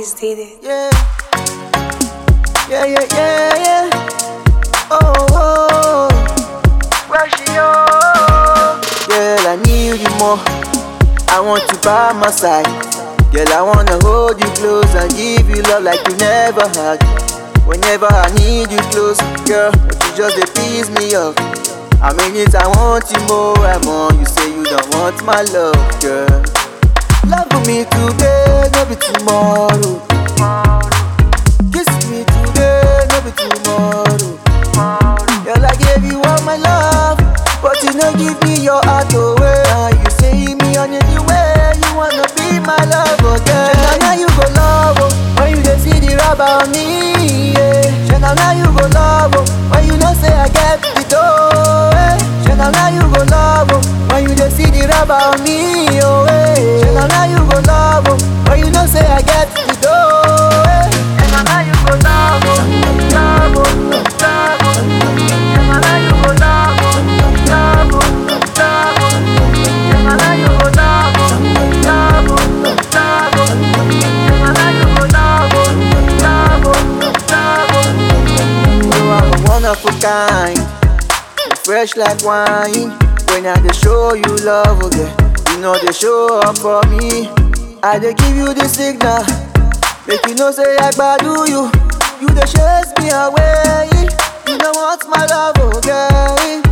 Chris did it. Yeah. Yeah, yeah, yeah, yeah. Oh, oh. Where she oh? Girl, I need you more. I want you by my side. Girl, I wanna hold you close and give you love like you never had. Whenever I need you close, girl, but you just dey piss me off. I mean it, I want you more and more. You say you don't want my love, girl. Love me today, no be tomorrow. Kiss me today, no be tomorrow. Girl, I gave you all my love, but you no give me your heart away. Now you say me on the way, you wanna be my love again. Shana, now you go love oh, when you dey see the rubber on me. Yeah. Shana, now you go love oh, when you know say I get the dough. Eh. Shana, now you go love oh, when you dey see the rubber on me. Oh, eh. Shana, now you go love oh, when you know say I get the dough. Eh. Shana, now you go love oh, love oh, love oh. Shana, now you go love oh, love oh, love oh. Shana, now you go love oh, love oh, love oh. Shana, now you go love oh, love oh, love oh. You are a wonderful kind, fresh like wine. When I dey show you love, oh yeah, you know they show up for me. I dey give you the signal, make you know say I gbadu you. You dey chase me away, you don't want my love, oh girl.